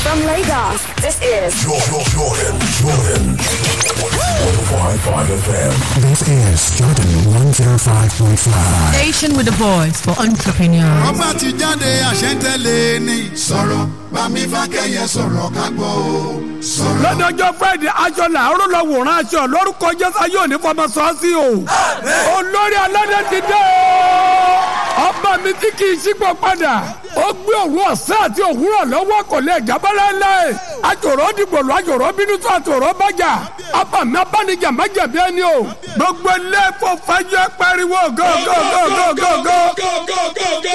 From Lagos, this is Jordan, Jordan, Jordan. 105.5 FM. This is Jordan 105.5. Station with the voice for entrepreneurs. ọba ti jáde àṣẹ́ntẹ́lẹ̀ ni. sọ̀rọ̀ bámi fákẹ́yẹ sọ̀rọ̀ ká gbọ́ o. sọ̀rọ̀. lọ́dọ̀jọ́ friday aṣọ làárọ̀ lọ wòran aṣọ lórúkọ jésù ayé òní fọmọ sọ́ọ́sì o olórí aládé ti dé o ọba mi tí kì í sípò padà ó gbé òru ọ̀sán àti òwúrọ̀ lọ́wọ́ kò lè jábọ́lá ńlẹ̀ àjòrò dìbò lọ àjòrò bínú tó àjòrò bàjá ọba mi abánijà má jẹ̀bi ẹni o gbogbo ilé ẹ̀fọ́ fẹ́jọ́ pariwo gógógógógógó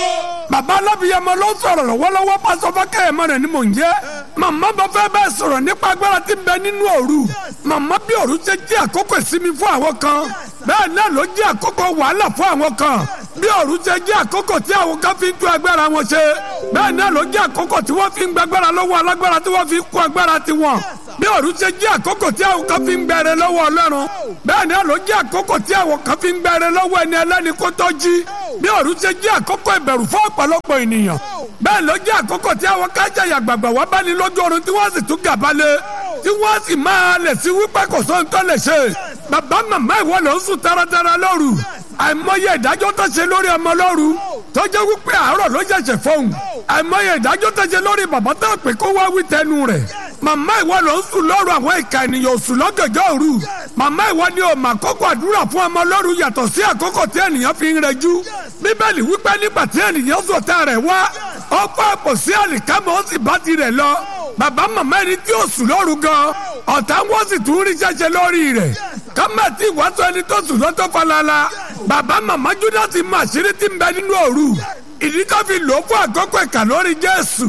bàbá alábìyẹmọ ló sọ̀rọ̀ lọ́wọ́lọ́wọ́ pásọ fákẹ́yẹmọ rẹ̀ ni mò ń jẹ́ màmá bá fẹ́ bẹ́ẹ̀ sọ̀rọ̀ nípa agbára tí ń bẹ nínú òru màmá bí òru ṣe jẹ́ àkókò ìsinmi fún àwọn kan bẹ́ẹ̀ náà ló jẹ́ àkókò wàhálà fún àwọn kan bí òru ṣe jẹ́ àkókò tí àwọn kan fi ń tú agbára wọn ṣe bẹ́ẹ̀ náà ló jẹ́ àkókò tí wọ́n fi ń gbàgbára lọ́wọ́ alágbára tí wọ́n fi ń kó agbára tiwọn bí òru ṣe jẹ́ àkókò tí àwọn kan fi ń gbẹrẹ lọ́wọ́ ọlọ́run bẹ́ẹ̀ náà ló jẹ́ àkókò tí àwọn kan fi ń gbẹrẹ lọ́wọ́ ẹni ẹlẹ́ni kó tó jí bí òru ṣe jẹ́ àkókò ìbẹ̀rù fún ọ̀pọ̀lọpọ̀ ènìyàn bẹ́ẹ̀ ló jẹ́ àkókò tí àwọn kájà yàgbàgbà wá bá ní lójú oorun tí wọ́n sì tún gàbalẹ̀ tí wọ́n sì máa lẹ̀ sí wípé kò sóhun tó lè ṣe bàbá màmá ìwọ ló ń sùn taratara lóru àìmọye ìdájọ́ tó ṣe lórí ọmọ lóru tó jẹ́ wípé àárọ̀ ló ṣẹ̀ṣẹ̀ fóun àìmọye ìdájọ́ tó ṣe lórí bàbá tó pè kó wá wí tẹnu rẹ̀ màmá ìwọ ló ń sùn lóru àwọn ìka ènìyàn sùn lọ́gànjọ́ òru màmá ìwọ ni ò mà kókó àdúrà fún ọmọ lóru yàtọ̀ sí àkókò tí ènìyàn fi ń rẹjú bíbélì wípé nígbà tí ènìyàn sọ̀tà rẹ̀ wá ó kó àpò sí àlìkámọ́ ó sì bá tirẹ̀ lọ bàbá màmá ẹni tí ó sùn lóru gan ọ̀tá wọ́n sì tún rí ṣẹṣẹ lórí rẹ̀ kámẹ́tì ìwàsó ẹni tó sùn lọ́tọ́ falala bàbá màmá júdásì mọ àṣírí tí ń bẹ nínú òru ìdí tó fi lò ó fún àkókò ìkà lórí jésù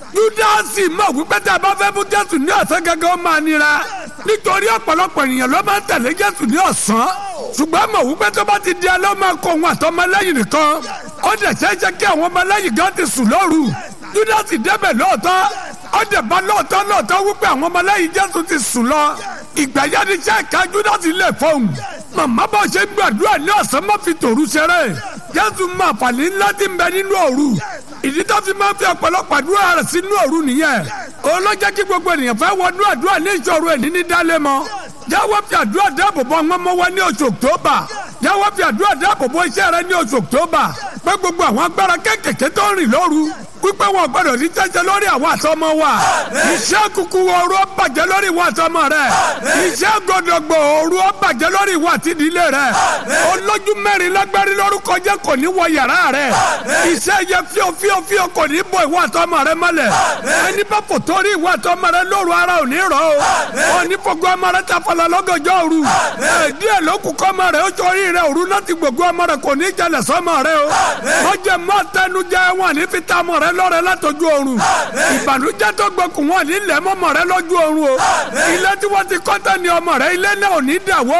júdásì mọ̀ wípé tí a bá fẹ́ fún jésù ní ọ̀sán gẹ́gẹ́ ó máa nira nítorí ọ̀pọ̀lọpọ̀ ènìyàn ló máa ń tẹ̀lé jésù ní ọ̀sán ṣùgbọ́n mọ̀ wípé tó bá ti di alẹ́ ó máa kó òun àtọmọlẹ́yìn nìkan ó dẹ̀ ṣeéṣe kí àwọn ọmọlẹ́yìn gan ti sùn lóru júdásì débẹ̀ lóòótọ́ ó dẹ̀ bá lóòótọ́ lóòótọ́ wípé àwọn ọmọlẹ́yìn jésù ti sùn lọ ìgbà yẹn ni iṣẹ́ ìka júdásì lè fọ́hùn màmá bá ṣe gbàdúrà ní ọ̀sán má fi tòru ṣeré jésù máa fàlẹ́ ńlá ti ń bẹ nínú òru ìdí tó fi máa ń fi ọ̀pọ̀lọpọ̀ àdúrà rẹ̀ sínú òru nìyẹn òun ló jẹ́ kí gbogbo ènìyàn fẹ́ wọnú àdúrà ní ìṣòro ẹ̀ níní dálé mọ́ jáwọ́ fi àdúrà dáàbò bò àwọn ọmọ wa ní oṣù october jáwọ́ fi àdúrà dáàbò bò iṣẹ́ rẹ ní oṣù october pé gbogbo àwọn agbára kéékèèké tó ń rìn lóru wípé wọn gbọ́dọ̀ ní tẹsẹ lórí àwọn àtọmọ wa iṣẹ́ kúkú ooru ó bàjẹ́ lórí ìwà àtọmọ rẹ iṣẹ́ gọdọgbọ ooru ó bàjẹ́ lórí ìwà àtìdílé rẹ olójú mẹ́rin lágbárí lórúkọ jẹ́ kò ní wọ yàrá rẹ iṣẹ́ yẹ fíò fíò fíò kò ní bọ ìwà àtọmọ rẹ mọ́lẹ̀ ẹni bá fò torí ìwà àtọmọ rẹ lóru ara ò ní rọ o òní fọgbọ ọmọ rẹ ta fọlọ lọ́gànjọ́ òru díẹ̀ ló kù kọ́ ọmọ rẹ ó torí rẹ òru láti gbogbo ọmọ rẹ kò ní jalè sọmọ rẹ o wọ́n jẹ mọ́ tẹnujẹ wọn ní fi ta ọmọ rẹ lọ́rẹ látọjú oorun ìbànújẹ́ tó gbẹkùn wọn ní lẹ mọmọ rẹ lójú oorun o ilé tí wọ́n ti kọ́tà ní ọmọ rẹ ilé náà ò ní dàwó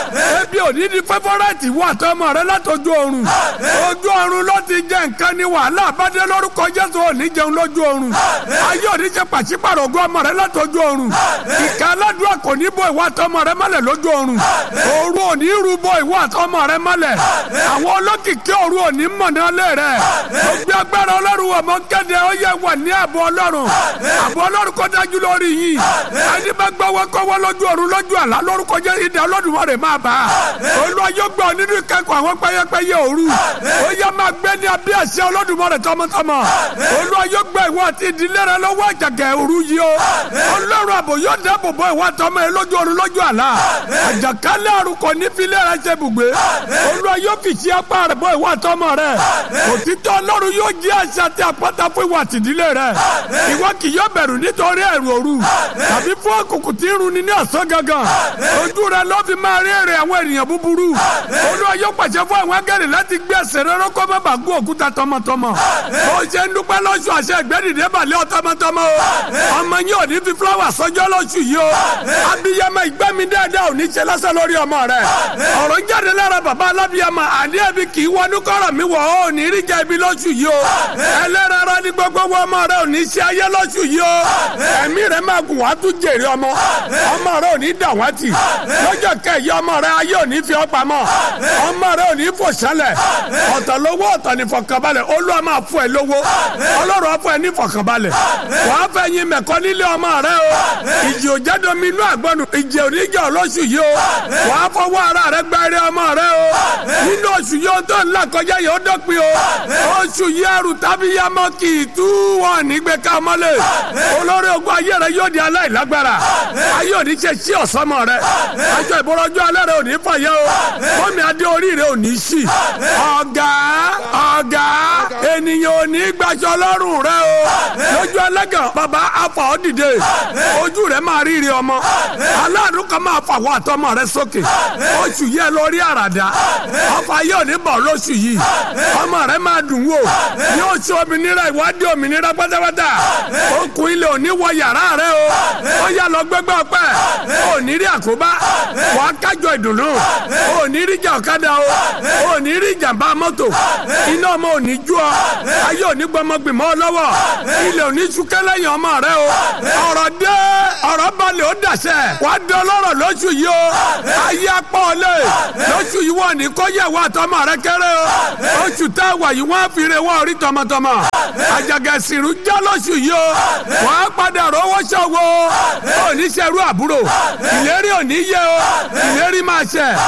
o ebi ò ní di fẹfọrẹtì wọ àtọmọ rẹ látọjú oorun ojú oorun ló ti jẹ nǹkan ní wàhálà àbádé lórúkọ Jésù ò ní jẹun lójú oorun ayé ò ní ṣe pàṣípàrọ̀ ogún ọmọ rẹ látọjú oorun ìka aládùúgbò kò ní bọ ìwà àtọmọ rẹ mọ́lẹ̀ lójú oorun òru ò ní rú bọ ìwà àtọmọ rẹ mọ́lẹ̀ àwọn olókìkí òru ò ní mọ̀nà lé rẹ gbogbo agbára ọlọ́run ọmọ kéde ó yẹ wà ní àbọ̀ ọlọ́run àbọ̀ ọlọ́run kọ́ dájú lórí yìí ẹni bá gbọ́wọ́ kọ́wọ́ lójú ọ̀run lójú àlá lórúkọ jẹ́ ìdá Olódùmarè máa bá a olúwa yóò gbọ́ nínú ìkẹ́kọ̀ọ́ àwọn pẹ́yẹpẹ́yẹ òru ó yẹ máa gbé ní abẹ́ àṣẹ Olódùmarè tọmọtọmọ olúwa yóò gbọ́ ìwọ àti ìdílé rẹ lọ́wọ́ àjàgà òru yìí o ọlọ́run àbò yóò dáàbò bò ìwọ àtọmọ ẹ lójú ọ̀run lójú àlá àjàkálẹ̀ àrùn kò ní fi lẹ́rẹ̀ ṣe bùgbé olúwa yóò fi ṣe apá rẹ̀ bò ìwọ àtọmọ rẹ òtítọ́ ọlọ́run yóò jẹ́ àṣà àti àpáta fún ìwà àtìdílé rẹ ìwọ kì yóò bẹ̀rù nítorí ẹ̀rù òru tàbí fún òkùnkùn tí ń run ni ní ọ̀sán gangan ojú rẹ ló fi máa rí èrè àwọn ènìyàn búburú olúwa yóò pàṣẹ fún àwọn agẹ́rì láti gbé ẹsẹ̀ rẹ rọ́kọ́ má bàa gún òkúta tọmọtọmọ ó ṣe ń dúpẹ́ lọ́sù àṣẹ ìgbẹ́dìdé balẹ̀ ọ tọmọtọmọ o ọmọ yín ò ní fi fúláwà sọjọ́ lọ́sù yìí o abiyamọ ìgbẹ́mi dáadáa ò ní ṣe lọ́sẹ̀ lórí ọmọ rẹ ọ̀rọ̀ ń jáde lára bàbá alábiyamọ àní ẹbí kì í wọnú kọ́rọ̀ mi wọ̀ ọ́ ò ní rí jẹ́ ibi lọ́sù yìí o ẹlẹ́rọ rárá ní gbogbo wọn ọmọ rẹ ò ní ṣe ayé lọ́sù yìí o ẹ̀mí rẹ máa gùn wá tún jèrè ọmọ ọmọ rẹ ò ní dàwátì lọ́jọ́ kẹyì ọmọ rẹ ayé ò ní fi ọ́ pamọ́ ọmọ rẹ ò ní fò sálẹ̀ ọ̀tọ̀ lówó ọ̀tọ̀ ní fọkànbalẹ̀ olúwa máa fún ẹ lówó ọlọ́run á fún ẹ ní fọkànbalẹ̀ wàá fẹ́ yin mẹ̀kọ́ nílé ọmọ rẹ o ìjì ò jẹ́ domi inú àgbọ̀nù ìjì ò ní jẹ́ ọlọ́sù yìí o wàá fọwọ́ ara rẹ gba eré ọmọ rẹ o nínú oṣù yìí ó tó ńlá kọjá yìí ó dọ́pin o oṣù yìí ẹrù tàbí yamọ kì í tú wọn nígbè ká mọ́lẹ̀ olórí ogun ayé rẹ yóò di aláìlágbára ayé òní ṣe sí ọ̀sánmọ̀ rẹ aṣọ ìbọ̀rọ̀jú alẹ́ rẹ òní fàyẹ́ o mọ́mí adé orí rẹ òní sí ọ̀gá ọ̀gá ènìyàn òní gbaṣọ lọ́rùn rẹ o lójú ẹlẹ́gàn bàbá afa ọ́ dìde ojú rẹ máa rí rí ọmọ aláàánú kan máa fà wọ́ àtọmọ rẹ sókè oṣù yẹ lórí àràdá ọfà yóò ní bọ̀ lóṣù yìí ọmọ rẹ máa dùn wò ní oṣù òmìnira ìwádìí òmìnira pátápátá okùn ilé òní wọ yàrá rẹ o ó yà lọ gbẹgbẹ ọpẹ òní rí àkóbá wà á kájọ ìdùnnú òní rí jà ọ̀kadà o òní rí jàmbá mọ́tò iná ọmọ òní jú ọ ayé òní gbọmọgbìmọ̀ lọ́wọ́ ilé òní súnkẹ́ lẹ́yìn ọmọ rẹ o ọ̀rọ̀ dé ọ̀rọ̀ balẹ̀ ó dàṣẹ wàá dé ọlọ́rọ̀ lóṣù yìí o ayé apọ̀ ọ̀lẹ́ lóṣù yìí wọ́n ní kó yẹ wá tọmọ rẹ kéré o oṣù tá a wà yìí wọ́n fi re wọ́n rí tọmọtọmọ àjàgẹ̀sìrù já lóṣù yìí o wọ́n á padà rówó ṣòwò oníṣẹ́rú àbúrò ìlérí òní yẹ o ìlérí máa ṣẹ